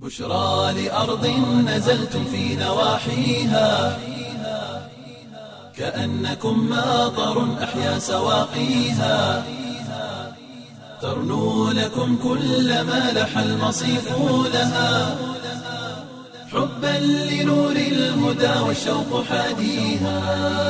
بشرى لأرض نزلتم في نواحيها كأنكم ماطر أحيا سواقيها ترنو لكم كل ما لح المصيف لها حبا لنور الهدى والشوق حاديها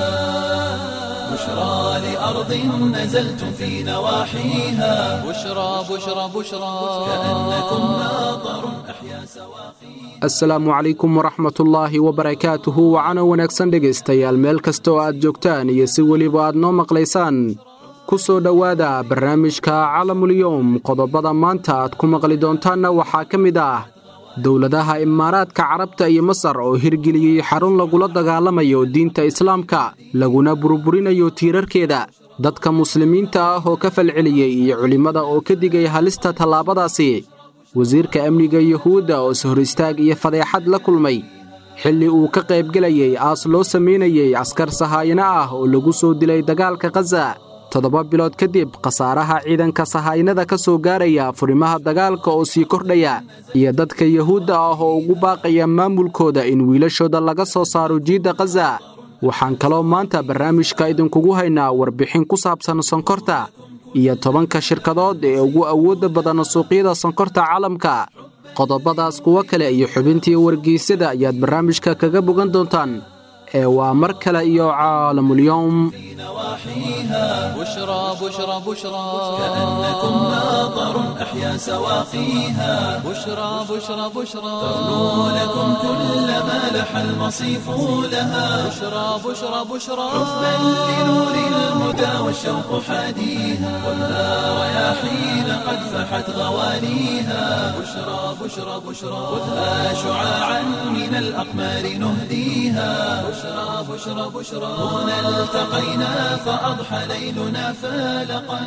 بشرى لأرض نزلتم في نواحيها بشرى بشرى بشرى كأنكم ماطر أحيا سواقيها asalaamu calaykum waraxmatullaahi wabarakaatuhu wacana wanaagsan dhegaystayaal meel kasta oo aad joogtaan iyo si weliba aad noo maqlaysaan ku soo dhowaada barnaamijka calamulyowm qodobada maanta aad ku maqli doontaanna waxaa ka mid ah dowladaha imaaraadka carabta iyo masar oo hirgeliyey xarun lagula dagaalamayo diinta islaamka laguna burburinayo tiirarkeeda dadka muslimiinta ah oo ka falceliyey iyo culimmada oo ka digay halista tallaabadaasi wasiirka amniga yuhuudda oo is hor istaag iyo fadeexad la kulmay xilli uu ka qaybgelayey aas loo samaynayey askar sahaayino ah oo lagu soo dilay dagaalka khaza toddoba bilood kadib khasaaraha ciidanka sahaayinada ka soo gaaraya furimaha dagaalka oo sii kordhaya iyo dadka yuhuudda ah oo ugu baaqaya maamulkooda in wiilashooda laga soo saaro jiidda khaza waxaan kaloo maanta barnaamijka idinkugu haynaa warbixin ku saabsan sonkorta iyo tobanka shirkadood ee ugu awoodda badan suuqyada sonkorta caalamka qodobadaas kuwo kale iyo xubintii wargeysyada ayaad barnaamijka kaga bogan doontaan ee waa mar kale iyo caalamulyowm نواحيها بشرى بشرى بشرى كأنكم ماطر أحيا سواقيها بشرى بشرى بشرى ترنو لكم كل ما لح المصيف لها بشرى بشرى بشرى حبا لنور الهدى والشوق حاديها خذها رياحين قد فحت غوانيها بشرى بشرى بشرى خذها شعاعا من الأقمار نهديها بشرى بشرى بشرى هنا التقينا فأضحى ليلنا فالقا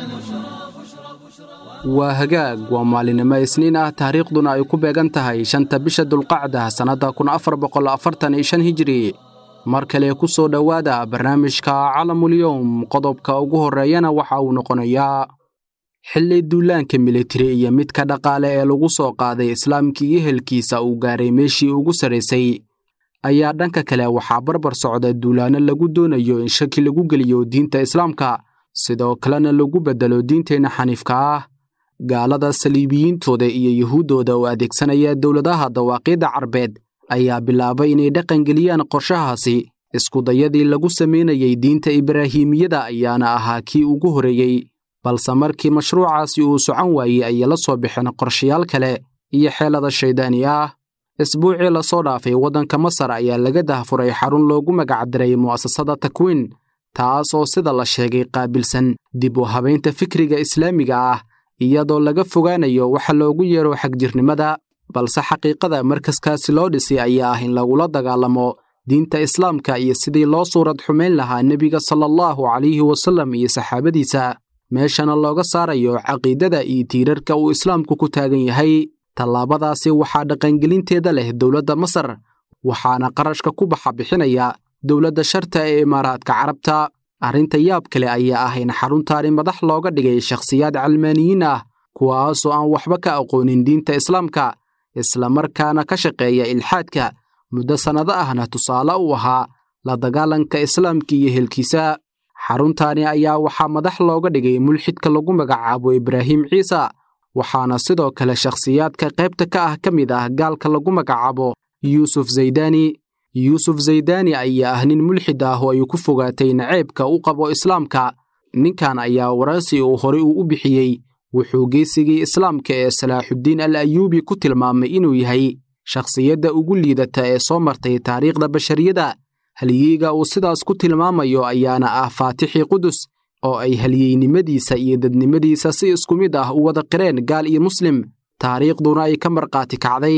waa hagaag waa maalinimo isniin ah taariikhduna ay ku beegan tahay shanta bisha dulqacda sannadda kun afar boqol afartan iyo shan hijiri mar kale ku soo dhowaada barnaamijka calamulyowm qodobka ugu horreeyana waxa uu noqonayaa xilli duulaanka militari iyo midka dhaqaale ee lagu soo qaaday islaamkii iyo helkiisa uu gaaray meeshii ugu sarraysay ayaa dhanka kale waxaa barbar socda duulaanno lagu doonayo in shaki lagu geliyo diinta islaamka sidoo kalena lagu beddelo diinteenna xaniifka ah gaalada saliibiyiintooda iyo yuhuuddooda oo adeegsanaya dowladaha dawaaqiidda carbeed ayaa bilaabay inay dhaqangeliyaan qorshahaasi iskudayadii lagu samaynayey diinta ibraahimiyada ayaana ahaa kii ugu horreeyey balse markii mashruucaasi uu socon waayey ayay la soo baxeen qorshayaal kale iyo xeelada shayddaani ah isbuucii lasoo dhaafay waddanka masar ayaa laga dahfuray xarun loogu magacdiray mu'asasada takwiin taas oo sida la sheegay qaabilsan dib u habaynta fikriga islaamiga ah iyadoo laga fogaanayo waxa loogu yeero xagjirnimada balse xaqiiqada markaskaasi loo dhisay ayaa ah in lagula dagaalamo diinta islaamka iyo sidii loo suurad xumayn lahaa nebiga sala allahu calayhi wasallam iyo saxaabadiisa meeshana looga saarayo caqiidada iyo tiirarka uu islaamku ku taagan yahay tallaabadaasi waxaa dhaqangelinteeda leh dowladda masar waxaana qarashka ku baxa bixinaya dowladda sharta ee imaaraadka carabta arrinta yaab kale ayaa ah in xaruntaani madax looga dhigay shakhsiyaad calmaaniyiin ah kuwaasoo aan waxba ka aqoonin diinta islaamka islamarkaana ka shaqeeya ilxaadka muddo sannado ahna tusaale u ahaa la dagaalanka islaamka iyo helkiisa xaruntaani ayaa waxaa madax looga dhigay mulxidka lagu magacaabo ibraahim ciisa waxaana sidoo kale shakhsiyaadka qaybta ka ah ka mid ah gaalka lagu magacaabo yuusuf zaydani yuusuf zaydani ayaa ah nin mulxid ah oo ay ku fogaatay naceybka u qabo islaamka ninkan ayaa waraysi uu horey uu u bixiyey wuxuu geesigii islaamka ee salaaxuddiin al ayuubi ku tilmaamay inuu yahay shakhsiyadda ugu liidata ee soo martay taariikhda bashariyada haliyeyga uu sidaas ku tilmaamayo ayaana ah faatixii qudus oo ay halyeynimadiisa iyo dadnimadiisa si isku mid ah u wada qireen gaal iyo muslim taariikhduna ay ka markhaati kacday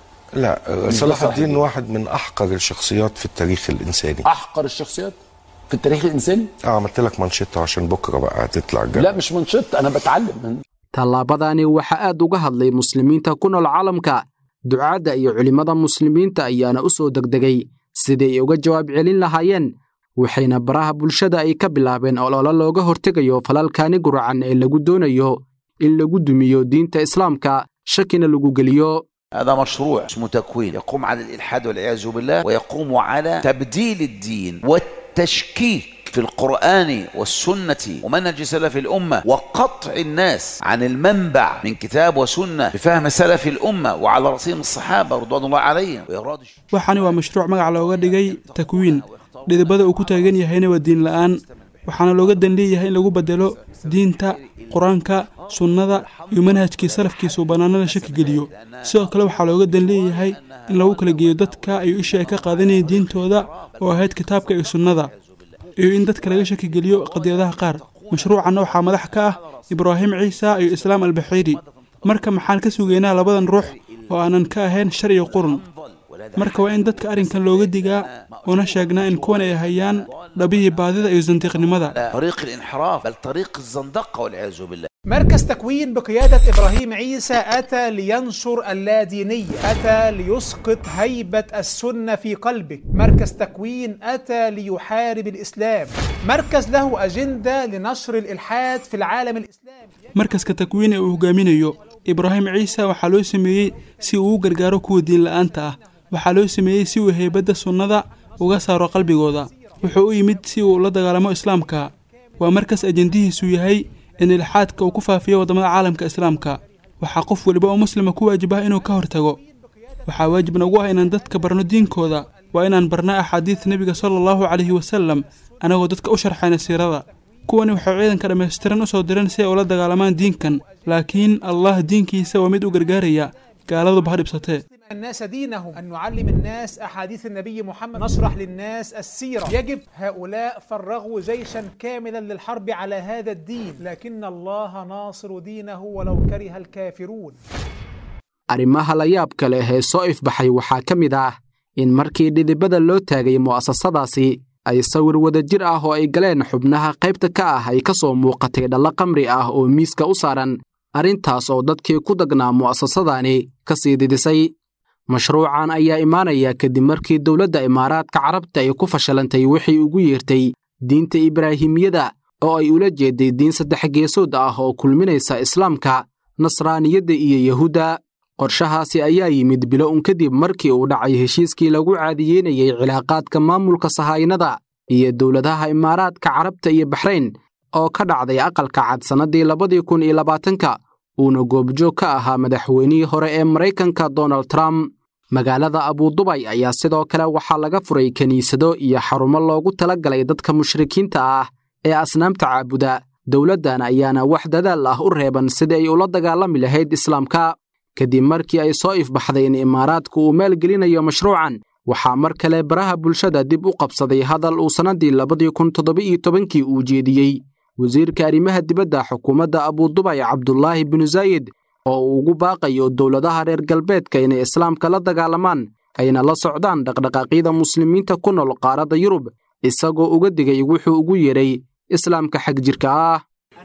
لا صلاح الدين واحد من احقر الشخصيات في التاريخ الانساني احقر الشخصيات في التاريخ الانساني اه عملت لك منشطه عشان بكره بقى هتطلع الجنة. لا مش منشط انا بتعلم من tallaabadani waxaa aad uga hadlay muslimiinta ku nool caalamka ducaadda iyo culimmada muslimiinta ayaana u soo degdegay sidii ay uga jawaab celin lahaayeen waxayna baraha bulshada ay ka bilaabeen ololo looga hortegayo falalkaani guracan ee lagu doonayo in lagu dumiyo diinta islaamka shakina lagu geliyo هذا مشروع اسمه تكوين يقوم على الإلحاد والعياذ بالله ويقوم على تبديل الدين والتشكيك في القرآن والسنة ومنهج سلف الأمة وقطع الناس عن المنبع من كتاب وسنة بفهم سلف الأمة وعلى رأسهم الصحابة رضوان الله عليهم وإراد waxaani waa mashruuc magac looga dhigay takwiin dhidibada uu ku taagan yahayna waa diin la'aan waxaana looga dan leeyahay in lagu bedelo diinta qur-aanka sunnada iyo manhajkii salafkiisa uu bannaanada shaki geliyo sidoo kale waxaa looga dan leeyahay in lagu kala geeyo dadka ay isha ay ka qaadanayeen diintooda oo ahayd kitaabka iyo sunnada iyo in dadka laga shaki geliyo qadiyadaha qaar mashruucanna waxaa madax ka ah ibraahim ciisa iyo islaam albaxiiri marka maxaan ka sugaynaa labadan ruux oo aanan ka ahayn shar iyo qurun marka waa in dadka arrinkan looga digaa una sheegnaa in kuwan ay hayaan dhabihii baadida iyo sandiiqnimada طريق الانحراف بل طريق الزندقة والعياذ بالله مركز تكوين بقيادة إبراهيم عيسى أتى لينشر اللادينية أتى ليسقط هيبة السنة في قلبك مركز تكوين أتى ليحارب الإسلام مركز له أجندة لنشر الإلحاد في العالم الإسلامي markaska takwiin ee uu hogaaminayo ibraahim ciise waxaa loo sameeyey si uu u gargaaro kuwa diin la'aanta ah waxaa loo sameeyey si uu heybadda sunnada uga saaro qalbigooda wuxuu u yimid si uu la dagaalamo islaamka waa markas ajendihiisu yahay in ilxaadka uu ku faafiyo waddamada caalamka islaamka waxaa qof weliba oo muslima ku waajib ah inuu ka hortago waxaa waajib nagu ah inaan dadka barno diinkooda waa inaan barna axaadiid nebiga sala allahu calayhi wasalam anagoo dadka u sharxayna siirada kuwani waxay ciidanka dhammaystiran u soo direen si ay ula dagaalamaan diinkan laakiin allah diinkiisa waa mid u gargaaraya gaaladuba ha dhibsatee الناس دينهم أن نعلم الناس أحاديث النبي محمد نشرح للناس السيرة يجب هؤلاء فرغوا جيشا كاملا للحرب على هذا الدين لكن الله ناصر دينه ولو كره الكافرون arrimaha la yaabka leh ee soo ifbaxay waxaa ka mid ah in markii dhidibada loo taagay mu'asasadaasi ay sawir wadajir ah oo ay galeen xubnaha qaybta ka ah ay ka soo muuqatay dhallo qamri ah oo miiska u saaran arrintaas oo dadkii ku dagnaa mu'asasadani ka sii didisay mashruucan ayaa imaanaya kadib markii dowladda imaaraadka carabta ay ku fashilantay wixii ugu yeertay diinta ibraahimiyada oo ay ula jeeday diin saddex geesood ah oo kulminaysa islaamka nasraaniyadda iyo yahuudda qorshahaasi ayaa yimid bilo un kadib markii uu dhacay heshiiskii lagu caadiyeynayey cilaaqaadka maamulka sahaynada iyo dowladaha imaaraadka carabta iyo baxrayn oo ka dhacday aqalka cad sannadii labadii kun iyo labaatanka uuna goobjoog ka ahaa madaxweynihii hore ee maraykanka donald trump magaalada abudubay ayaa sidoo kale waxaa laga furay kiniisado iyo xarumo loogu tala galay dadka mushrikiinta ah ee asnaamta caabuda dowladdan ayaana wax dadaal ah u reeban sidii ay ula dagaalami lahayd islaamka kadib markii ay soo ifbaxday in imaaraadku uu maalgelinayo mashruucan waxaa mar kale baraha bulshada dib u qabsaday hadal uu sannaddii labadii kun toddoba-iyo tobankii uu jeediyey wasiirka arrimaha dibadda xukuumadda abudubay cabdulaahi binu zaayid oo uu ugu baaqayo dowladaha reer galbeedka inay islaamka la dagaalamaan ayna la socdaan dhaqdhaqaaqyada muslimiinta ku nool qaaradda yurub isagoo uga digay wuxuu ugu yeedhay islaamka xag jirka ah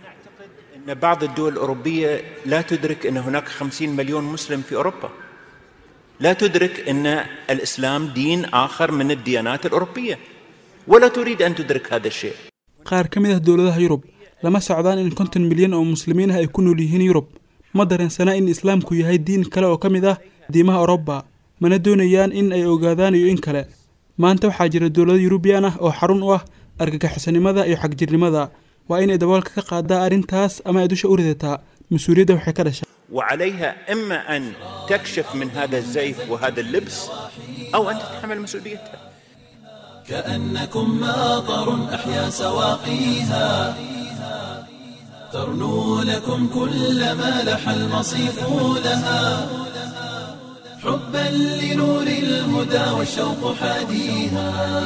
أن بعض الدول الأوروبية لا تدرك أن هناك خمسين مليون مسلم في أوروبا لا تدرك أن الإسلام دين آخر من الديانات الأوروبية ولا تريد أن تدرك هذا الشيء qaar ka mid ah dowladaha yurub lama socdaan in konton milyan oo muslimiin ah ay ku nool yihiin yurub ma dareensana in islaamku yahay diin kale oo ka mid ah diimaha oroba mana doonayaan in ay ogaadaan iyo in kale maanta waxaa jira dowlado yurubiyan ah oo xarun u ah argagixisonimada iyo xagjirnimada waa inay daboolka ka qaadaa arrintaas ama ay dusha u ridataa mas-uuliyadda waxay ka dhashay وعليها إما أن تكشف من هذا الزيف وهذا اللبس أو أن تتحمل مسؤوليتها كأنكم ماطر أحيا سواقيها ترنو لكم كل ما لح المصيف لها حبا لنور الهدى والشوق حاديها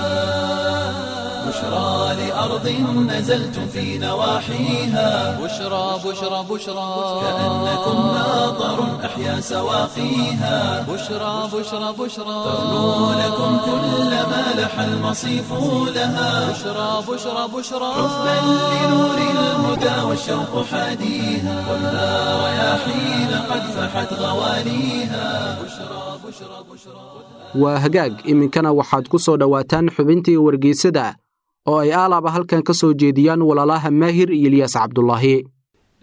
بشرى لأرض نزلتم في نواحيها بشرى بشرى بشرى كأنكم ماطر أحيا سواقيها بشرى بشرى بشرى ترنو لكم كل ما لح المصيف لها بشرى بشرى بشرى حبا لنور الهدى والشوق حاديها خذها رياحين قد فحت غواليها بشرى بشرى بشرى waa hagaag iminkana waxaad ku soo dhowaataan xubintii wargeysada oo ay aalaaba halkan ka soo jeediyaan walaalaha maahir iyo ilyaas cabdulaahi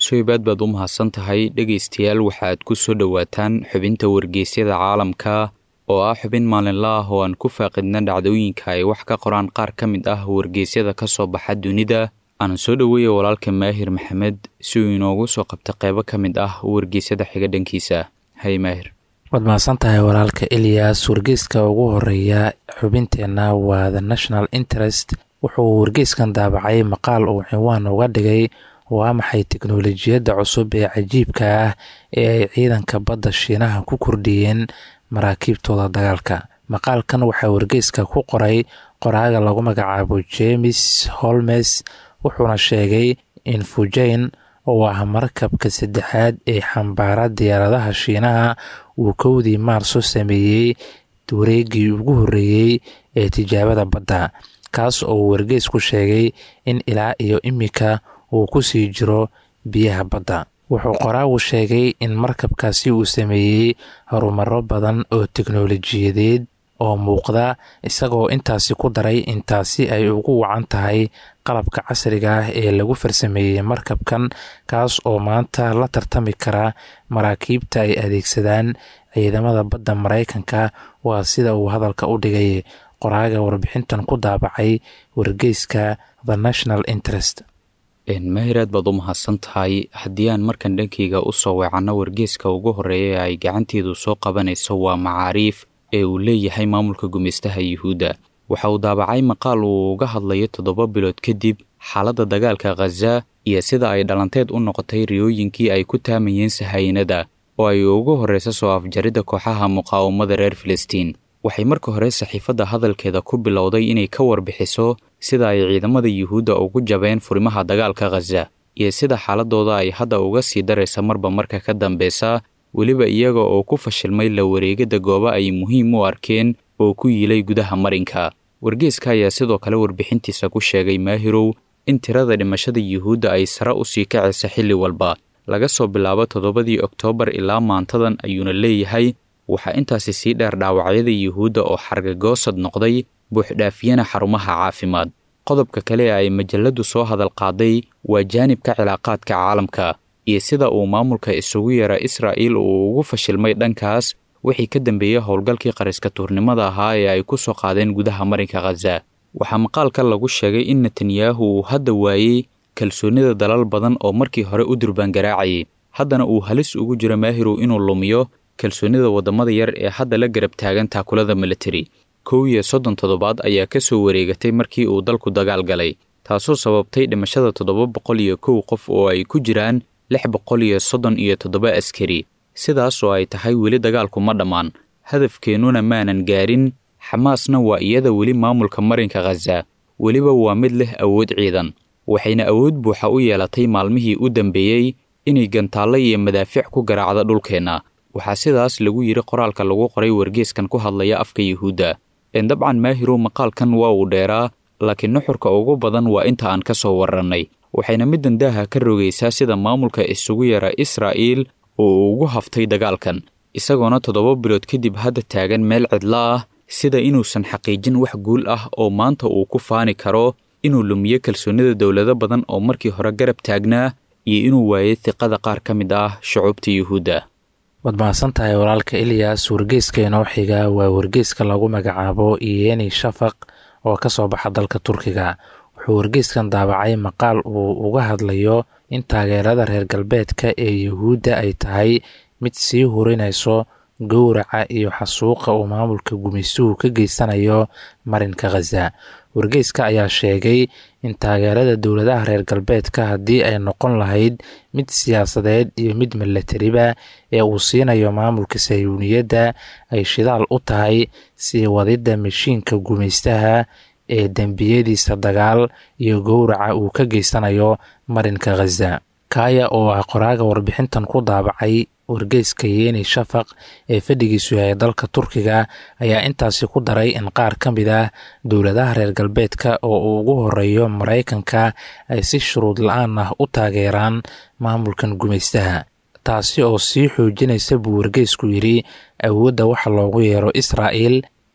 soybaad baad u mahadsan tahay dhegaystayaal waxaad ku soo dhowaataan xubinta wargeysyada caalamka oo ah xubin maalinla ah oo aan ku faaqidna dhacdooyinka ay wax ka qoraan qaar ka mid ah wargeysyada ka soo baxa dunida aan soo dhoweeya walaalka maahir maxamed si uu inoogu soo qabta qeybo ka mid ah wargeysyada xiga dhankiisa hay maahir waad mahadsan tahay walaalka eliyas wargeyska ugu horeeya xubinteenna waa the national interest wuxuu wargeyskan daabacay maqaal uu cinwaan uga dhigay waa maxay teknolojiyadda cusub ee cajiibka ah ee ay ciidanka badda shiinaha ku kordhiyeen maraakiibtooda dagaalka maqaalkan waxaa wargeyska ku qoray qoraaga lagu magacaabo james holmes wuxuuna sheegay in fujain oo ah markabka saddexaad ee xambaara diyaaradaha shiinaha uu kowdii maarso sameeyey wareegii ugu horreeyey ee tijaabada badda kaas oo uu wargeysku sheegay in ilaa iyo imika uu ku sii jiro biyaha badda wuxuu qoraagu sheegay in markabkaasi uu sameeyey horumaro badan oo teknolojiyadeed oo muuqda isagoo intaasi ku daray intaasi ay ugu wacan tahay qalabka casriga ah ee lagu farsameeyey markabkan kaas oo maanta la tartami kara maraakiibta ay adeegsadaan ciidamada badda maraykanka waa sida uu hadalka u dhigay qoraaga warbixintan ku daabacay wargeyska the national interest mahir aad baad u mahadsan tahay haddii aan markan dhankeyga u soo weecanno wargeeska ugu horreeya ee ay gacanteedu soo qabanayso waa macaariif ee uu leeyahay maamulka gumeystaha yuhuudda waxa uu daabacay maqaal uu uga hadlayo toddoba bilood kadib xaaladda dagaalka khaza iyo sida ay dhalanteed u noqotay riyooyinkii ay ku taamayeen sahaynada oo ay ugu horreysa soo afjaridda kooxaha muqaawamada reer filistiin waxay marka hore saxiifadda hadalkeeda ku bilowday inay ka warbixiso sida ay ciidamada yuhuudda ugu jabeen furimaha dagaalka khaza iyo sida xaaladooda ay hadda uga sii daraysa marba marka ka dambeysa weliba iyaga oo ku fashilmay la wareegidda goobo ay muhiim u arkeen oo ku yiilay gudaha marinka wargeeska ayaa sidoo kale warbixintiisa ku sheegay maahirow in tirada dhimashada yuhuudda ay sare u sii kacaysa xilli walba laga soo bilaabo toddobadii oktoobar ilaa maantadan ayuuna leeyahay waxaa intaasi sii dheer dhaawacyada yuhuudda oo xargagoosad noqday buuxdhaafiyana xarumaha caafimaad qodobka kale ee ay majalladdu soo hadal qaaday waa jaanibka cilaaqaadka caalamka iyo sida uu maamulka isugu yeera israa'iil uu ugu fashilmay dhankaas wixii ka dambeeyey howlgalkii qariska tuurnimada ahaa ee ay ku soo qaadeen gudaha marinka khaza waxaa maqaalka lagu sheegay in netanyahu uu hadda waayey kalsoonnida dalal badan oo markii hore u durbaangaraacayay haddana uu halis ugu jiro maahirow inuu lumiyo kalsoonnida waddamada yar ee hadda la garab taagan taakulada militari kow iyo soddon toddobaad ayaa ka soo wareegatay markii uu dalku dagaal galay taasoo sababtay dhimashada toddoba boqol iyo kow qof oo ay ku jiraan lix boqol iyo soddon iyo toddoba askari sidaas oo ay tahay weli dagaalku ma dhammaan hadafkeennuna maanan gaarin xamaasna waa iyada weli maamulka marinka khaza weliba waa mid leh awood ciidan waxayna awood buuxa u yeelatay maalmihii u dambeeyey inay gantaallo iyo madaafiic ku garaacda dhulkeenna waxaa sidaas lagu yidhi qoraalka lagu qoray wargeeskan ku hadlaya afka yuhuudda dabcan maahirow maqaalkan waa uu dheeraa laakiin nuxurka ugu badan waa inta aan ka soo warrannay waxayna middan daaha ka rogaysaa sida maamulka isugu yara israa'iil oo uu ugu haftay dagaalkan isagoona toddoba bilood kadib hadda taagan meel cidla ah sida inuusan xaqiijin wax guul ah oo maanta uu ku faani karo inuu lumiyo kalsoonnida dowlado badan oo markii hore garab taagnaa iyo inuu waayay hiqada qaar ka mid ah shucuubta yuhuudda waad mahadsan tahay walaalka eliyas wargeyska inoo xiga waa wargeyska lagu magacaabo iyeni shafaq oo ka soo baxa dalka turkiga wuxuu wargeyskan daabacay maqaal uu uga hadlayo in taageerada reer galbeedka ee yuhuudda ay tahay mid sii hurinayso gowraca iyo xasuuqa uu maamulka gumaystuhu ka geysanayo marinka khaza wargeyska ayaa sheegay in taageerada dowladaha reer galbeedka haddii ay noqon lahayd mid siyaasadeed iyo mid milatariba ee uu siinayo maamulka sayuuniyadda ay shidaal u tahay sii wadidda mashiinka gumaystaha ee dembiyadiisa dagaal iyo gowraca uu ka geysanayo marinka khaza kaaya oo ah qoraaga warbixintan ku daabacay wargeyska yeeni shafaq ee fadhigiisu yahay dalka turkiga ayaa intaasi ku daray in qaar ka mid ah dowladaha reer galbeedka oo uu ugu horeeyo maraykanka ay si shuruud la-aan ah u taageeraan maamulkan gumaystaha taasi oo sii xoojinaysa buu wargeysku yidhi awoodda waxa loogu yeero israa'il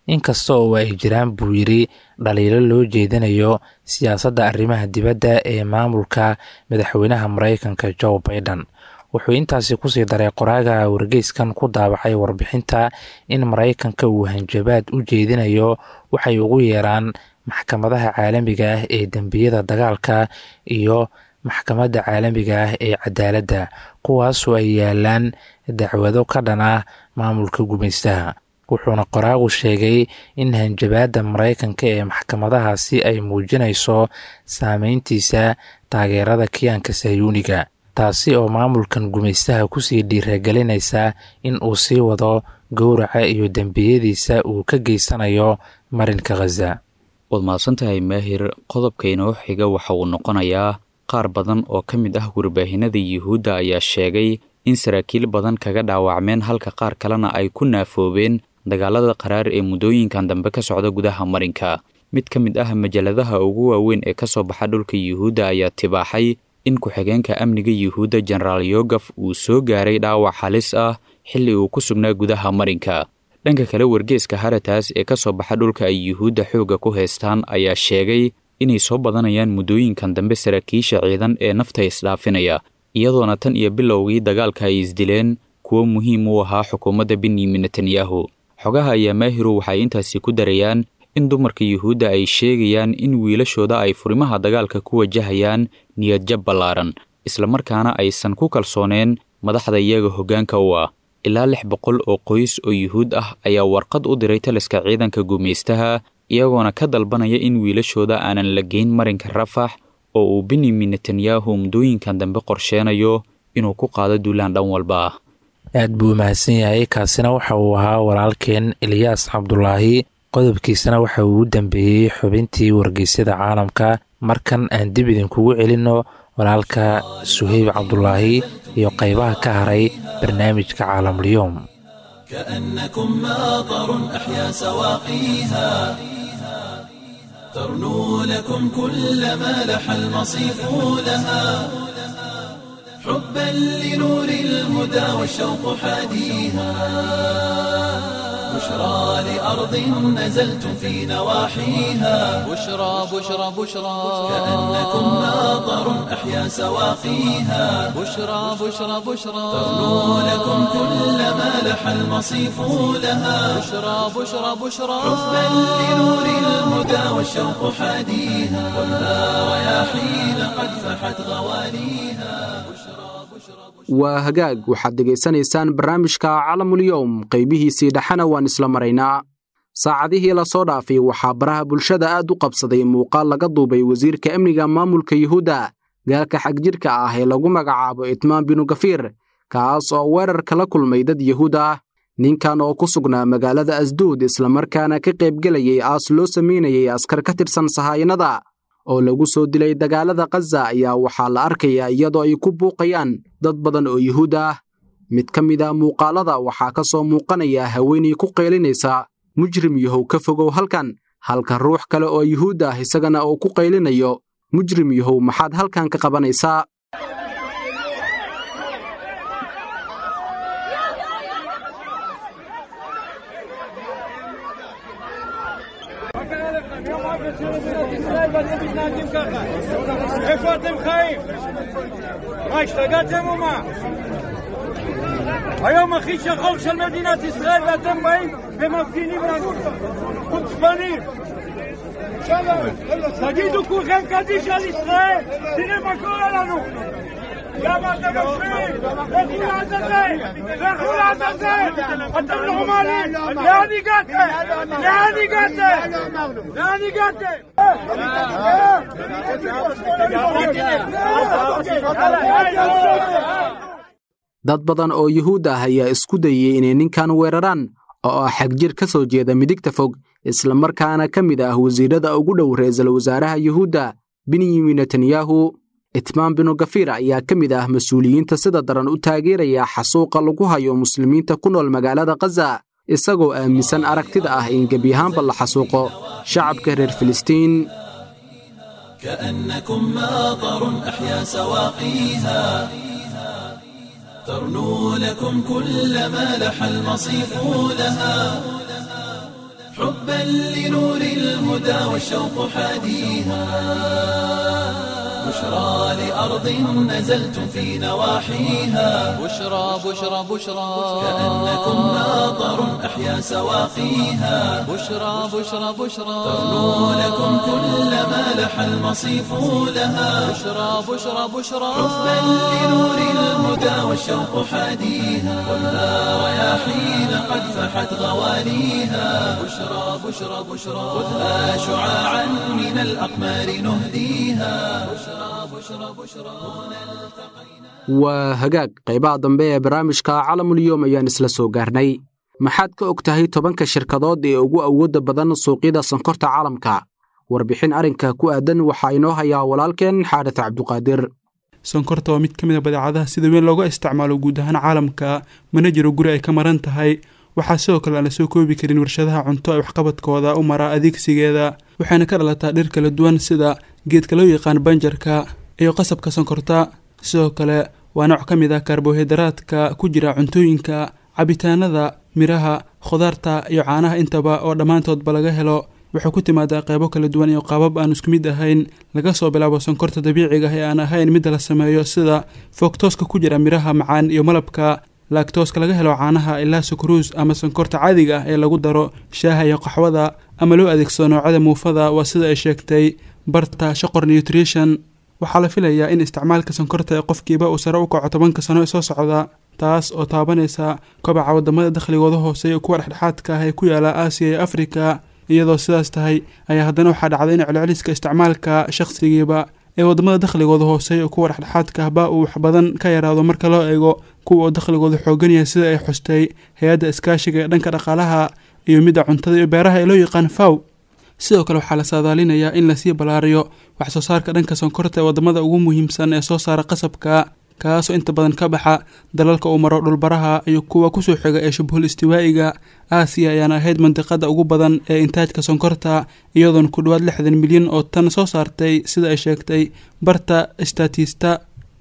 inkasta oo ay jiraan buu yidhi dhaliilo loo jeedinayo siyaasadda arrimaha dibadda ee maamulka madaxweynaha maraykanka joe baiden wuxuu intaasi kusii daray qoraaga wargeyskan ku daabacay warbixinta in maraykanka uu hanjabaad u jeedinayo waxay ugu yeeraan maxkamadaha caalamiga ah ee dembiyada dagaalka iyo maxkamadda caalamiga ah ee cadaaladda kuwaasoo ay yaalaan dacwado ka dhan ah maamulka gumaystaha wuxuuna qoraagu sheegay in hanjabaadda maraykanka ee maxkamadahaasi ay muujinayso saameyntiisa taageerada kiyaanka sayuuniga taasi oo maamulkan gumaystaha kusii dhiiragelinaysa in uu sii wado gowraca iyo dembiyadiisa uu ka geysanayo marinka khaza waad mahadsantahay maahir qodobka inoo xiga waxa uu noqonayaa qaar badan oo ka mid ah warbaahinada yuhuudda ayaa sheegay in saraakiil badan kaga dhaawacmeen halka qaar kalena ay ku naafoobeen dagaalada qaraar ee muddooyinkan dambe ka socda gudaha marinka mid ka mid ah majaladaha ugu waaweyn ee ka soo baxa dhulka yuhuudda ayaa tibaaxay in ku-xigeenka amniga yuhuudda jenaraal yogaf uu soo gaaray dhaawac halis ah xilli uu ku sugnaa gudaha marinka dhanka kale wargeeska harataas ee ka soo baxa dhulka ay yuhuudda xoogga ku haystaan ayaa sheegay inay soo badanayaan muddooyinkan dambe saraakiisha ciidan ee nafta isdhaafinaya iyadoona tan iyo bilowgii dagaalka ay isdileen kuwo muhiim u ahaa xukuumadda benyamin netanyahu xogaha ayaa maahiru waxay intaasi ku darayaan in dumarka yuhuudda ay sheegayaan in wiilashooda ay furimaha dagaalka ku wajahayaan niyadjab ballaaran islamarkaana aysan ku kalsooneen madaxda iyaga hoggaanka u ah ilaa lix boqol oo qoys oo yuhuud ah ayaa warqad u diray taliska ciidanka gumaystaha iyagoona ka dalbanaya in wiilashooda aanan la geyn marinka rafax oo uu benyamin netanyahu muddooyinkan dambe qorsheenayo inuu ku qaado duulaan dhan walba ah aad buu mahadsan yahay kaasina waxa uu ahaa walaalkeen eliyaas cabdulaahi qodobkiisana waxa uu u dambeeyey xubintii wargeysyada caalamka markan aan dib idinkugu celinno walaalka suheyb cabdulaahi iyo qaybaha ka haray barnaamijka caalamulyoom كأنكم ماطر أحيا سواقيها ترنو لكم كل ما لح المصيف لها حبا لنور الهدى والشوق حاديها بشرى لأرض نزلتم في نواحيها بشرى بشرى بشرى كأنكم ماطر أحيا سواقيها بشرى بشرى بشرى ترنو لكم كل ما لح المصيف لها بشرى بشرى بشرى حبا لنور الهدى والشوق حاديها والنار رياحين قد فحت غواليها waa hagaag waxaad dhegaysanaysaan barnaamijka calamulyowm qaybihiisii dhexena waan isla maraynaa saacadihii lasoo dhaafay waxaa baraha bulshada aad u qabsaday muuqaal laga duubay wasiirka amniga maamulka yuhuudda gaalka xagjirka ah ee lagu magacaabo itmaan binu gafiir kaas oo weerar kala kulmay dad yuhuud ah ninkan oo ku sugnaa magaalada asduud islamarkaana ka qaybgelayay aas loo samaynayay askar ka tirsan sahaayinada oo lagu soo dilay dagaalada khaza ayaa waxaa la arkayaa iyadoo ay ku buuqayaan dad badan oo yuhuud ah mid ka mid a muuqaalada waxaa ka soo muuqanaya haweenay ku qaylinaysa mujrim yahow ka fogow halkan halka ruux kale oo yuhuud ah isagana uu ku qaylinayo mujrim yahow maxaad halkan ka qabanaysaa איפה אתם חיים? מה, השתגעתם או מה? היום הכי שחור של מדינת ישראל ואתם באים ומפגינים לנו חוצפנים תגידו כולכם קדיש על ישראל תראה מה קורה לנו למה אתם מפריעים? לכו לעזאזל! לכו לעזאזל! אתם נורמלים! לאן הגעתם? לאן הגעתם? לאן הגעתם? dad badan oo yuhuud ah ayaa isku dayey inay ninkan weeraraan oo ah xagjir ka soo jeeda midigta fog islamarkaana ka mid ah wasiirada ugu dhow ra'iisul wasaaraha yuhuudda benyamin netanyahu itmaan binu gafiir ayaa ka mid ah mas-uuliyiinta sida daran u taageeraya xasuuqa lagu hayo muslimiinta ku nool magaalada khaza isagoo aaminsan aragtida ah in gebi ahaanba la xasuuqo shacabka reer filistiin كأنكم ماطر أحيا سواقيها ترنو لكم كل ما لح المصيف لها حبا لنور الهدى والشوق حاديها بشرى لأرض نزلتم في نواحيها بشرى بشرى بشرى كأنكم ناظر أحيا سواقيها بشرى بشرى بشرى ترنو لكم كل ما لح المصيف لها بشرى بشرى بشرى حبا لنور الهدى والشوق حاديها خذها رياحين قد فحت غواليها بشرى بشرى بشرى خذها شعاعا من الأقمار نهديها بشرى بشرى بشرى waa hagaag qaybaha dambe ee barnaamijka calamulyoom ayaan isla soo gaarnay maxaad ka og tahay tobanka shirkadood ee ugu awoodda badan suuqyada sonkorta caalamka warbixin arrinka ku aadan waxaa inoo hayaa walaalkeen xaadis cabduqaadir sonkorta waa mid ka mid a badeecadaha sida weyn looga isticmaalo guud ahaan caalamka mana jiro guri ay ka maran tahay waxaa sidoo kale aan la soo koobi karin warshadaha cunto ee waxqabadkooda u mara adeegsigeeda waxayna ka dhalataa dhir kala duwan sida geedka loo yaqaan banjarka iyo qasabka sonkorta sidoo kale waa nooc ka mid ah karbohaydraadka ku jira cuntooyinka cabitaanada miraha khudaarta iyo caanaha intaba oo dhammaantoodba laga helo waxay ku timaadaa qeybo kala duwan iyo qaabab aan isku mid ahayn laga soo bilaabo sonkorta dabiiciga ah ee aan ahayn midda la sameeyo sida foogtooska ku jira miraha macaan iyo malabka laagtooska laga helo caanaha ilaa sukaruus ama sonkorta caadiga ah ee lagu daro shaaha iyo qaxwada ama loo adeegsado noocyada muufada waa sida ay sheegtay barta shaqor nutrition waxaa la filayaa in isticmaalka sonkorta ee qofkiiba uu sare u kaco tobanka sano ee soo socda taas oo taabanaysa kobaca wadamada dakhligooda hooseeya kuwa dhexdhexaadka ah ee ku yaala aasiya iyo afrika iyadoo sidaas tahay ayaa haddana waxaa dhacday in celceliska isticmaalka shaqsigiiba ee wadamada dakhligooda hooseeya oo kuwa dhexdhexaadka ahba uu wax badan ka yaraado marka loo eego kuwa oo dakhligooda xoogan yahay sida ay xustay hay-adda iskaashiga ee dhanka dhaqaalaha iyo midda cuntada iyo beeraha ee loo yaqaan faw sidoo kale waxaa la saadaalinayaa in lasii ballaariyo wax soo saarka dhanka sonkorta ee wadamada ugu muhiimsan ee soo saara qasabka kaasoo inta badan ka baxa dalalka uu maro dhulbaraha iyo kuwa kusoo xiga ee shubhul istiwaa'iga aasiya ayaana ahayd mandiqada ugu badan ee intaajka sonkorta iyadoona ku dhowaad lixdan milyan oo tan soo saartay sida ay sheegtay barta statista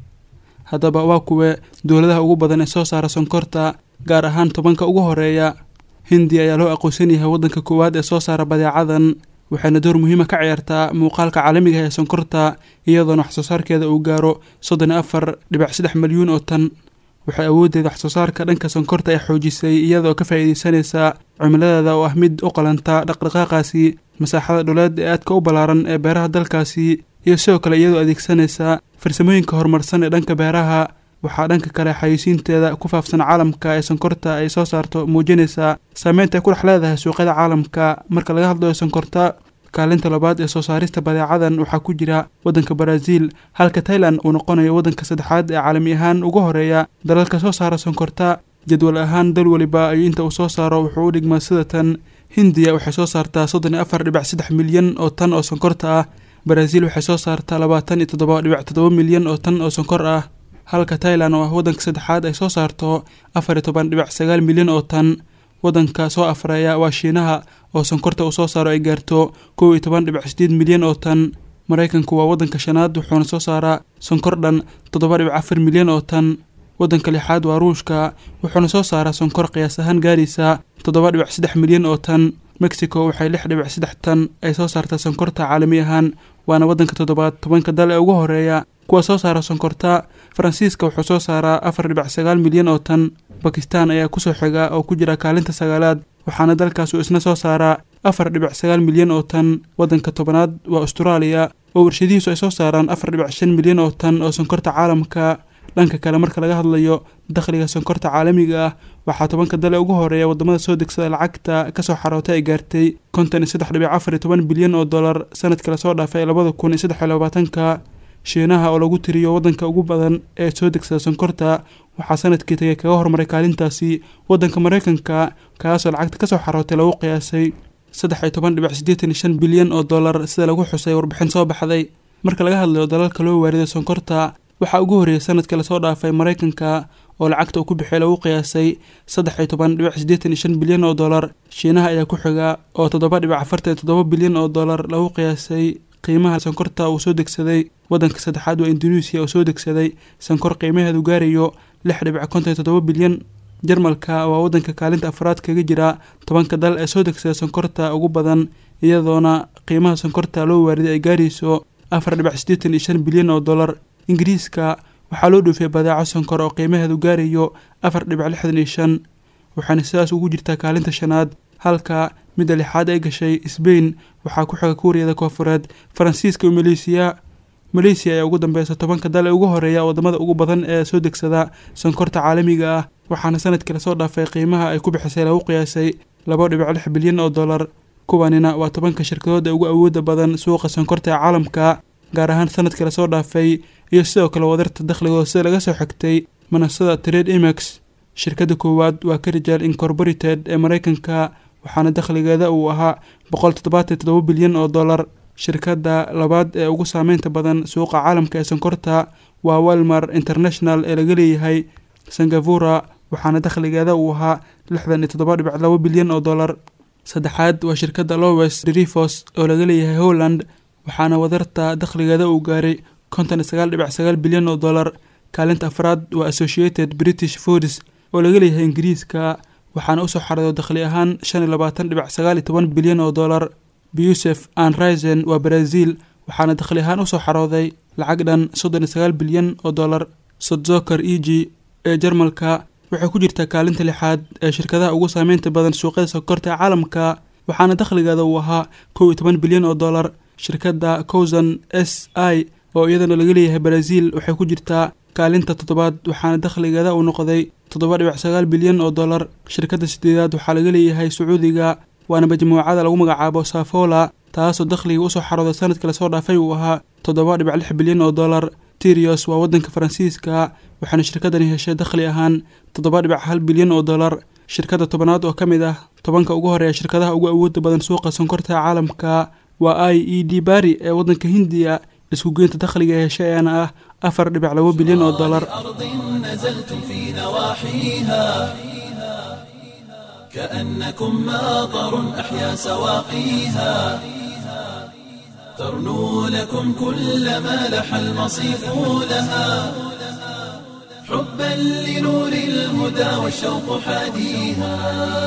haddaba waa kuwe dowladaha ugu badan ee soo saara sonkorta gaar ahaan tobanka ugu horeeya hindiya ayaa loo aqoonsan yahay waddanka koowaad ee soo saara badeecadan waxayna door muhiima ka ciyaartaa muuqaalka caalamiga ee sonkorta iyadoona wax soo saarkeeda uu gaaro soddon iyo afar dhibac saddex milyuun oo tan waxay awooddeeda wax soo saarka dhanka sonkorta ay xoojisay iyadoo ka faa'iideysanaysa cimiladeeda oo ah mid u qalanta dhaqdhaqaaqaasi masaaxada dhuleed ee aadka u ballaaran ee beeraha dalkaasi iyo sidoo kale iyadoo adeegsanaysa farsamooyinka horumarsan ee dhanka beeraha waxaa dhanka kale xayeysiinteeda ku faafsan caalamka ee sonkorta ay soo saarto muujinaysaa saameynta ay ku dhex leedahay suuqyada caalamka marka laga hadlayo sonkorta kaalinta labaad ee soo saarista badeecadan waxaa ku jira waddanka baraaziil halka tailan uu noqonayo waddanka saddexaad ee caalami ahaan ugu horeeya dalalka soo saara sonkorta jadwal ahaan dal weliba iyo inta uu soo saaro wuxuu u dhigmaa sida tan hindiya waxay soo saartaa soddon iyo afar dhibac saddex milyan oo tan oo sonkorta ah baraaziil waxay soo saartaa labaatan iyo toddoba dhibac toddoba milyan oo tan oo sonkor ah halka tailan oo ah waddanka saddexaad ay soo saarto afar iyo toban dhibac sagaal milyan oo tan waddanka soo afreeya waa shiinaha oo sonkorta uu soo saaro ay gaarto kow iyo toban dhibac sideed milyan oo tan maraykanku waa waddanka shanaad wuxuuna soo saaraa sonkor dhan toddoba dhibac afar milyan oo tan waddanka lixaad waa ruushka wuxuuna soo saaraa sonkor qiyaas ahaan gaaraysa toddoba dhibac saddex milyan oo tan mexico waxay lix dhibac saddex tan ay soo saartaa sonkorta caalami ahaan waana waddanka toddobaad tobanka dal ee ugu horeeya kuwa soo saara sonkorta faransiiska wuxuu soo saaraa afar dhibac sagaal milyan oo tan bakistan ayaa kusoo xiga oo ku jira kaalinta sagaalaad waxaana dalkaas uu isna soo saaraa afar dhibac sagaal milyan oo tan waddanka tobanaad waa austraaliya oo warshadihiisu ay soo saaraan afar dhibac shan milyan oo tan oo sonkorta caalamka dhanka kale marka laga hadlayo dakhliga sonkorta caalamiga ah waxaa tobanka dale ugu horeeya wadamada soo degsada lacagta kasoo xarootay ay gaartay konton iyo saddex dhibic afar iyo toban bilyan oo dollar sanadkii lasoo dhaafay labada kun iyo saddex iyo labaatanka shiinaha oo lagu tiriyo waddanka ugu badan ee soo degsada sonkorta waxaa sanadkii tagay kaga hormaray kaalintaasi waddanka maraykanka kaasoo lacagta kasoo xarootay lagu qiyaasay saddex iyo toban dhibic siddeetan iyo shan bilyan oo dollar sida lagu xusay warbixin soo baxday marka laga hadlayo dalalka loo waariday sonkorta waxaa ugu horreeyay sanadkii lasoo dhaafay maraykanka oo lacagta uu ku bixiyay lagu qiyaasay saddex iyo toban dhibic siddeetan iyo shan bilyan oo dollar shiinaha ayaa ku xiga oo toddoba dhibic afartan iyo toddoba bilyan oo dollar lagu qiyaasay qiimaha sonkorta uu soo degsaday waddanka saddexaad waa induneisiya oo soo degsaday sonkor qiimaheedu gaarayo lix dhibic konton iyo toddoba bilyan jarmalka waa waddanka kaalinta afraad kaga jira tobanka dal ee soo degsada sonkorta ugu badan iyadoona qiimaha sonkorta loo waariday ay gaarayso afar dhibac siddeetan iyo shan bilyan oo dollar ingiriiska waxaa loo dhoofiyay badeeco sonkor oo qiimaheedu gaarayo afar dhibac lixdan iyo shan waxaana sidaas ugu jirtaa kaalinta shanaad halka midda lixaad ay gashay sbain waxaa ku xiga kuuriyada koofureed faransiiska iyo maleysiya maleysiya ayaa ugu dambeysa tobanka dal ee ugu horeeya wadamada ugu badan ee soo degsada sonkorta caalamiga ah waxaana sanadkii lasoo dhaafay qiimaha ay ku bixisay lagu qiyaasay laba dhibic lix bilyan oo dollar kuwanina waa tobanka shirkadood ee ugu awooda badan suuqa sonkorta ee caalamka gaar ahaan sanadkii lasoo dhaafay iyo sidoo kale wadarta dakhligooda sida laga soo xigtay manasada trade imax shirkadda koowaad waa carijal incorporated ee mareykanka waxaana dakhligeeda uu ahaa boqol toddobaatan toddoba bilyan oo dollar shirkadda labaad ee ugu saameynta badan suuqa caalamka ee sonkorta waa walmar international ee laga leeyahay singapura waxaana dakhligeeda uu ahaa lixdan iyo toddoba dhibic laba bilyan oo dollar saddexaad waa shirkadda lowes derivos oo laga leeyahay holland waxaana wadarta dakhligeeda uu gaaray konton iyo sagaal dhibic sagaal bilyan oo dollar kaalinta afraad waa associated british foods oo laga leeyahay ingiriiska waxaana usoo xarado dakhli ahaan shan iyo labaatan dhibic sagaal iyo toban bilyan oo dollar busef an risen waa brazil waxaana dakhli ahaan usoo xarooday lacag dhan soddon iyo sagaal bilyan oo dollar sodzoker e g ee jarmalka waxay ku jirtaa kaalinta lixaad ee shirkadaha ugu saameynta badan suuqyada sonkorta ee caalamka waxaana dakhligeeda uu ahaa kow iyo toban bilyan oo dollar shirkadda cowsan s i oo iyadana laga leeyahay brazil waxay ku jirtaa kaalinta toddobaad waxaana dakhligeeda uu noqday toddoba dhibic sagaal bilyan oo dollar shirkadda sideedaad waxaa laga leeyahay sacuudiga waana majmuucada lagu magacaabo safola taasoo dakhliga usoo xarooday sanadkii lasoo dhaafay uu ahaa toddoba dhibic lix bilyan oo dollar tirios waa waddanka faransiiska waxaana shirkadani heshay dakhli ahaan toddoba dhibic hal bilyan oo dollar shirkadda tobanaad oo ka mid ah tobanka ugu horeeya shirkadaha ugu awooda badan suuqa sonkorta ee caalamka waa i e d bari ee waddanka hindiya isku geynta dakhliga ee heshay ayaana ah afar dhibic labo bilyan oo dollar نزلتم في نواحيها كأنكم ماطر أحيا سواقيها ترنو لكم كل ما لح المصيف لها حبا لنور الهدى والشوق حاديها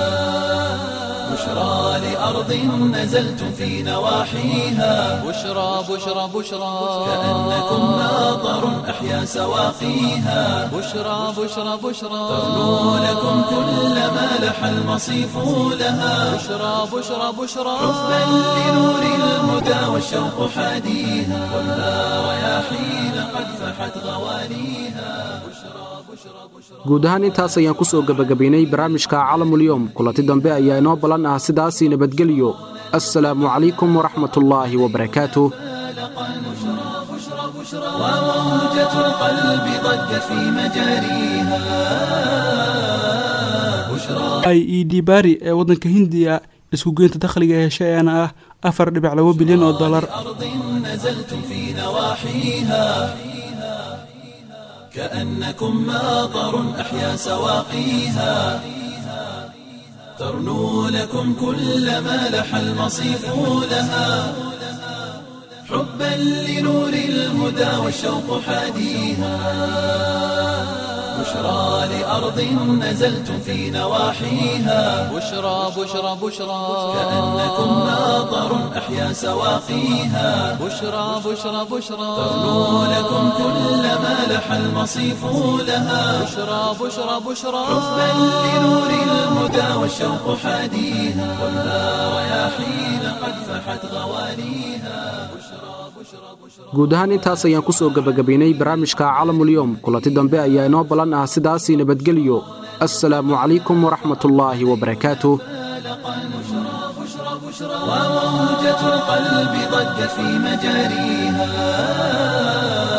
بشرى لأرض نزلتم في نواحيها بشرى بشرى بشرى كأنكم ماطر أحيا سواقيها بشرى بشرى بشرى ترنو لكم كل ما لح المصيف لها بشرى بشرى بشرى حبا لنور الهدى والشوق حاديها خذها رياحين قد فحت غواليها guud ahaan intaas ayaan ku soo gebagabaynay barnaamijka calamulyoom kulanti dambe ayaa inoo ballan ah sidaasii nabadgelyo assalaamu calaykum waraxmatullaahi wabarakaatuh وموجة القلب ضجت في مجاريها i e d bari ee waddanka hindiya isku geynta dakhliga ee heshay ayaana ah afar dhibic labo bilyan oo dollar أرض نزلتم في نواحيها كأنكم ماطر أحيا سواقيها ترنو لكم كل ما لح المصيف لها حبا لنور الهدى والشوق حاديها بشرى لأرض نزلتم في نواحيها بشرى بشرى بشرى كأنكم ماطر أحيا سواقيها بشرى بشرى بشرى ترنو لكم كل ما لح المصيف لها بشرى بشرى بشرى حبا لنور الهدى والشوق حاديها خذها رياحين قد فحت غواليها guud ahaan intaas ayaan ku soo gebagabaynay barnaamijka calamulyoom kulanti dambe ayaa inoo ballan ah sidaasii nabadgelyo assalaamu calaykum waraxmatullaahi wabarakaatuh وموجة القلب ضجت في مجاريها